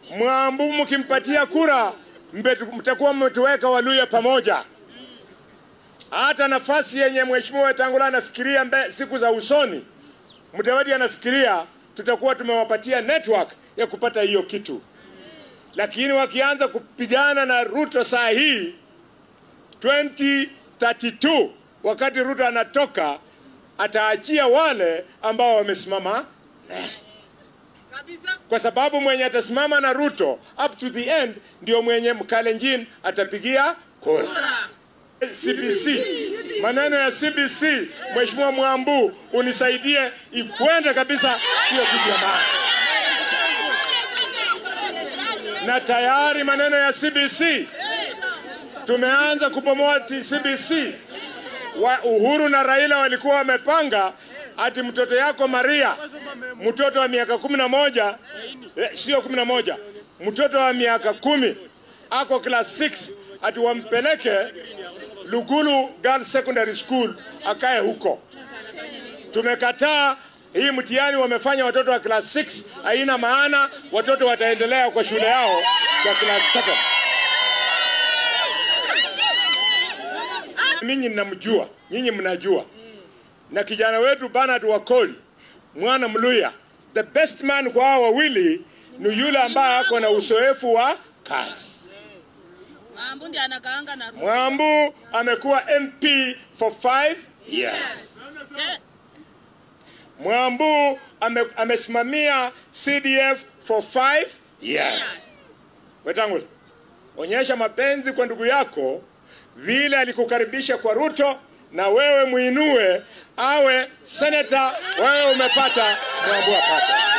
Mwambu mkimpatia kura mbetu- mtakuwa mmetuweka Waluya pamoja. Hata nafasi yenye mheshimiwa Wetangula anafikiria mbe, siku za usoni, Mudavadi anafikiria tutakuwa tumewapatia network ya kupata hiyo kitu, lakini wakianza kupigana na Ruto saa hii 2032 wakati Ruto anatoka, ataachia wale ambao wamesimama kwa sababu mwenye atasimama na Ruto up to the end ndio mwenye Mkalenjin atapigia kura. CBC, maneno ya CBC, Mheshimiwa Mwambu, unisaidie ikwende kabisa hiyo kitu ya maana. Na tayari maneno ya CBC tumeanza kubomoa ti- CBC. Wa Uhuru na Raila walikuwa wamepanga ati mtoto yako Maria, mtoto wa miaka kumi na moja eh, sio kumi na moja, mtoto wa miaka kumi ako class 6 ati wampeleke Lugulu Girls Secondary School akae huko. Tumekataa hii mtihani wamefanya watoto wa class 6 haina maana, watoto wataendelea kwa shule yao kwa class 7. Ninyi mnamjua, nyinyi mnajua, na kijana wetu Bernard Wakoli mwana Mluya, the best man kwa hao wawili ni yule ambaye ako na uzoefu wa kazi. Mambo ndiye anakaanga na Ruto. Mwambu amekuwa MP for five years. Eh, Mwambu ame, amesimamia CDF for five years. Wetangula, onyesha mapenzi kwa ndugu yako vile alikukaribisha kwa Ruto, na wewe muinue awe seneta. Wewe umepata, Mwambu apata.